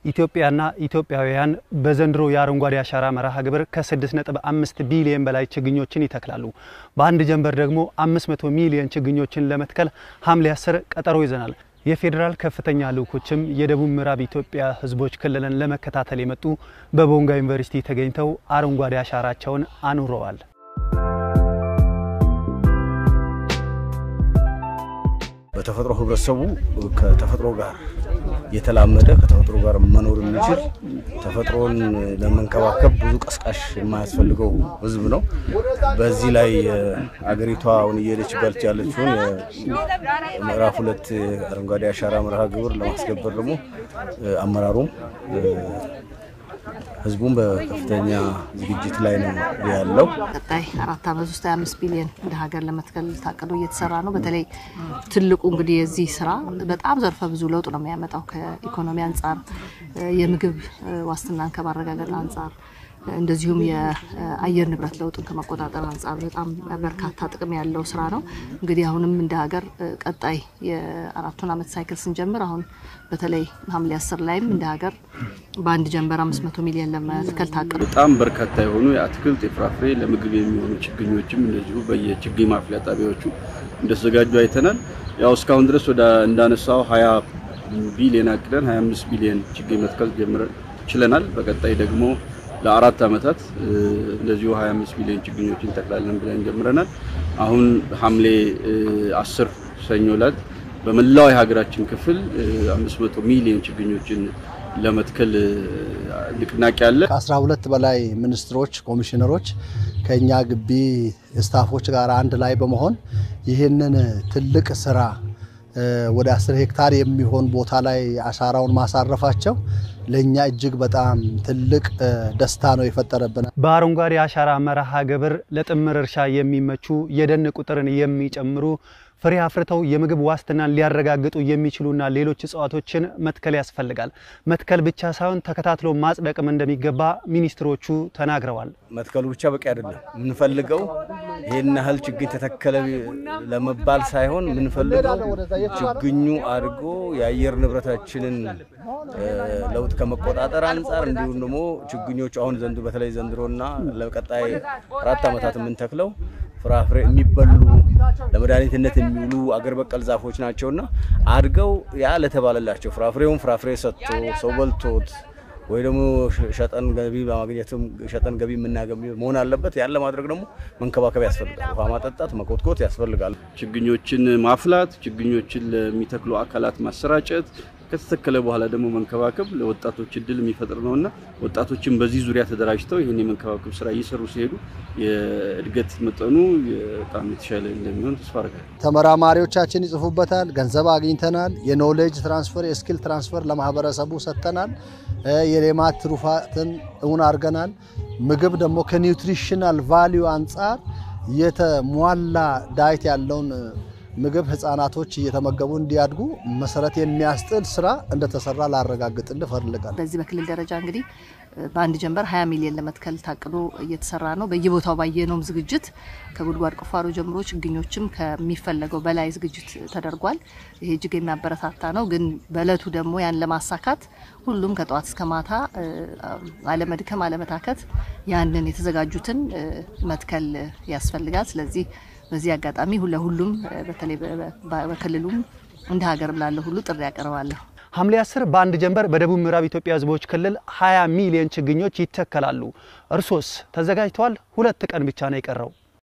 ኢትዮጵያና ኢትዮጵያውያን በዘንድሮ የአረንጓዴ አሻራ መርሃ ግብር ከ6.5 ቢሊዮን በላይ ችግኞችን ይተክላሉ። በአንድ ጀንበር ደግሞ 500 ሚሊዮን ችግኞችን ለመትከል ሐምሌ 10 ቀጠሮ ይዘናል። የፌዴራል ከፍተኛ ልዑኮችም የደቡብ ምዕራብ ኢትዮጵያ ሕዝቦች ክልልን ለመከታተል የመጡ በቦንጋ ዩኒቨርሲቲ ተገኝተው አረንጓዴ አሻራቸውን አኑረዋል። በተፈጥሮ ህብረተሰቡ ከተፈጥሮ ጋር የተላመደ ከተፈጥሮ ጋር መኖር የሚችል ተፈጥሮን ለመንከባከብ ብዙ ቀስቃሽ የማያስፈልገው ህዝብ ነው። በዚህ ላይ አገሪቷ አሁን እየሄደችበት ያለችውን ምዕራፍ ሁለት አረንጓዴ አሻራ መርሃ ግብር ለማስገበር ደግሞ አመራሩም ህዝቡም በከፍተኛ ዝግጅት ላይ ነው ያለው። ቀጣይ አራት ዓመት ውስጥ 25 ቢሊዮን እንደ ሀገር ለመትከል ታቅዶ እየተሰራ ነው። በተለይ ትልቁ እንግዲህ የዚህ ስራ በጣም ዘርፈ ብዙ ለውጥ ነው የሚያመጣው ከኢኮኖሚ አንጻር፣ የምግብ ዋስትናን ከማረጋገጥ አንጻር እንደዚሁም የአየር ንብረት ለውጥን ከመቆጣጠር አንጻር በጣም በርካታ ጥቅም ያለው ስራ ነው። እንግዲህ አሁንም እንደ ሀገር ቀጣይ የአራቱን ዓመት ሳይክል ስንጀምር አሁን በተለይ ሐምሌ አስር ላይም እንደ ሀገር በአንድ ጀንበር 500 ሚሊዮን ለመትከል ታቅዶ በጣም በርካታ የሆኑ የአትክልት የፍራፍሬ ለምግብ የሚሆኑ ችግኞችም እንደዚሁ በየችግኝ ማፍሊያ ጣቢያዎቹ እንደተዘጋጁ አይተናል። ያው እስካሁን ድረስ ወደ እንዳነሳው 20 ቢሊዮን አቅደን 25 ቢሊዮን ችግኝ መትከል ጀምረን ችለናል። በቀጣይ ደግሞ ለአራት ዓመታት እንደዚሁ 25 ቢሊዮን ችግኞችን እንተክላለን ብለን ጀምረናል። አሁን ሐምሌ 10 ሰኞ ዕለት በመላው የሀገራችን ክፍል 500 ሚሊዮን ችግኞችን ለመትከል ንቅናቄ አለ። ከ12 በላይ ሚኒስትሮች፣ ኮሚሽነሮች ከኛ ግቢ ስታፎች ጋር አንድ ላይ በመሆን ይህንን ትልቅ ስራ ወደ 10 ሄክታር የሚሆን ቦታ ላይ አሻራውን ማሳረፋቸው ለእኛ እጅግ በጣም ትልቅ ደስታ ነው የፈጠረብን። በአረንጓዴ አሻራ መርሃ ግብር ለጥምር እርሻ የሚመቹ የደን ቁጥርን የሚጨምሩ ፍሬ አፍርተው የምግብ ዋስትናን ሊያረጋግጡ የሚችሉና ሌሎች እጽዋቶችን መትከል ያስፈልጋል። መትከል ብቻ ሳይሆን ተከታትሎ ማጽደቅም እንደሚገባ ሚኒስትሮቹ ተናግረዋል። መትከሉ ብቻ በቂ አይደለም። የምንፈልገው ይህን ያህል ችግኝ ተተከለ ለመባል ሳይሆን የምንፈልገው ችግኙ አድጎ የአየር ንብረታችንን ለውጥ ከመቆጣጠር አንጻር እንዲሁም ደግሞ ችግኞቹ አሁን ዘንድሮ በተለይ ዘንድሮና ለቀጣይ አራት ዓመታት የምንተክለው ፍራፍሬ የሚበሉ ለመድኃኒትነት የሚውሉ አገር በቀል ዛፎች ናቸውና አድገው ያ ለተባለላቸው ፍራፍሬውን ፍራፍሬ ሰጥቶ ሰው በልቶት ወይ ደግሞ ሸጠን ገቢ በማግኘትም ሸጠን ገቢ የምናገኝ መሆን አለበት። ያን ለማድረግ ደግሞ መንከባከብ ያስፈልጋል። ውሃ ማጠጣት፣ መኮትኮት ያስፈልጋል። ችግኞችን ማፍላት፣ ችግኞችን ለሚተክሉ አካላት ማሰራጨት ከተተከለ በኋላ ደግሞ መንከባከብ ለወጣቶች እድል የሚፈጥር ነውና ወጣቶችን በዚህ ዙሪያ ተደራጅተው ይህን የመንከባከብ ስራ እየሰሩ ሲሄዱ የእድገት መጠኑ በጣም የተሻለ እንደሚሆን ተስፋ አደርጋለሁ። ተመራማሪዎቻችን ይጽፉበታል። ገንዘብ አግኝተናል። የኖሌጅ ትራንስፈር፣ የስኪል ትራንስፈር ለማህበረሰቡ ሰጥተናል። የሌማት ትሩፋትን እውን አድርገናል። ምግብ ደግሞ ከኒውትሪሽናል ቫሊዩ አንጻር የተሟላ ዳይት ያለውን ምግብ ህጻናቶች እየተመገቡ እንዲያድጉ መሰረት የሚያስጥል ስራ እንደተሰራ ላረጋግጥልህ እፈልጋለሁ። በዚህ በክልል ደረጃ እንግዲህ በአንድ ጀንበር 20 ሚሊዮን ለመትከል ታቅዶ እየተሰራ ነው። በየቦታው ባየነውም ዝግጅት ከጉድጓድ ቁፋሮ ጀምሮ ችግኞችም ከሚፈለገው በላይ ዝግጅት ተደርጓል። ይሄ እጅግ የሚያበረታታ ነው። ግን በእለቱ ደግሞ ያን ለማሳካት ሁሉም ከጠዋት እስከ ማታ አለመድከም፣ አለመታከት ያንን የተዘጋጁትን መትከል ያስፈልጋል። ስለዚህ በዚህ አጋጣሚ ለሁሉም በተለይ በክልሉም እንደ ሀገርም ላለ ሁሉ ጥሪ ያቀርባለሁ። ሐምሌ 10 በአንድ ጀንበር በደቡብ ምዕራብ ኢትዮጵያ ህዝቦች ክልል 20 ሚሊዮን ችግኞች ይተከላሉ። እርሶስ ተዘጋጅተዋል? ሁለት ቀን ብቻ ነው የቀረው።